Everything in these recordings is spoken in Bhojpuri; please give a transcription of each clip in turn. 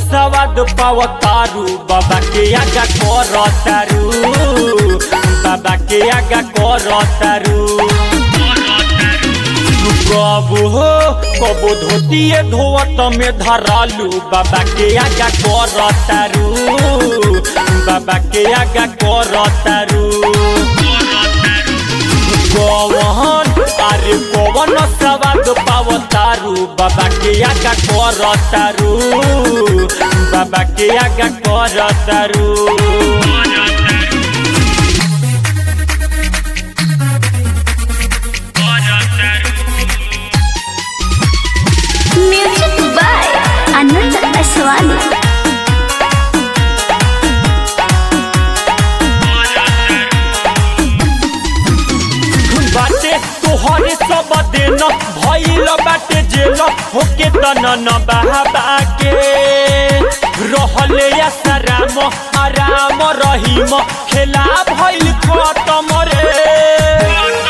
सवाद पावतारू बाबा के आगा करतारू बाबा के आगा करतारू कबो हो कबो धोतिए धोवत में धरालू बाबा के आगा करतारू बाबा के आगा करतारू कौन अरे कौन सवाद पावतारू बाबा के आगा करतारू बाबा के आगा करतारू म्यूजिक बाय अनंत असवानी बाटे तोहरे सब दिन भइल बाटे जेल होके तन न बहाबा के रहले आसाराम आराम रहीम खेला भइल खतम रे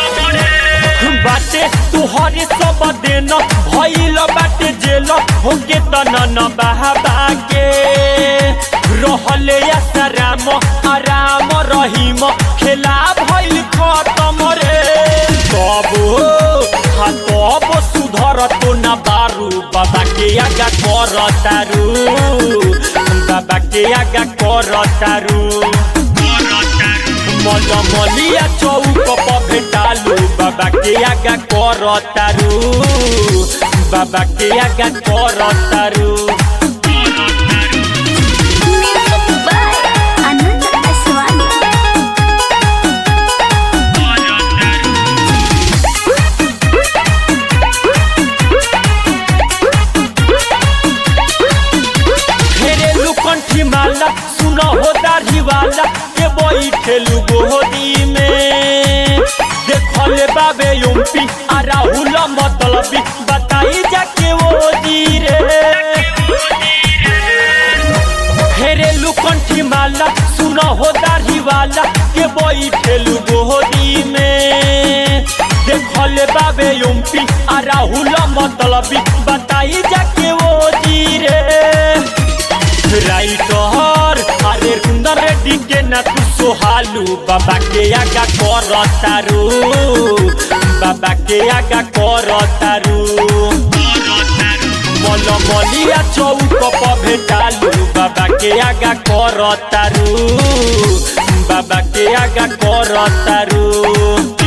बाटे तोहरे सब दिन भइल बाटे जेल होके तन न बहाबा के रहले आसाराम आराम रहीम खेला भइल खतम रे तब हा तब सुधर तो न बारू बाबा के आगा करतारू बाबा के आगा करतारू मलमलिया चौक पर भेटालू बाबा के आगा करतारू बाबा के आगा करतारू म्यूजिक बाय अनंत असवानी फेरे लुकंठी माला सुन हो दाढ़ी वाला के बैठेलू गोदी में देखले बाबे युम्पी आ राहुल मतलबी बताई जाके वो जी रे फेरे लुकंठी माला सुन हो दाढ़ी वाला के बैठेलू गोदी में देखले बाबे युम्पी आ राहुल मतलबी बताई जाके वो जी रे राइटर अरे सुंदर रेड्डी के ना तू सोहालू बाबा के आगा करतारू बाबा के आगा करतारू मलमलिया चौक पर भेटालू बाबा के आगा करतारू बाबा के आगा करतारू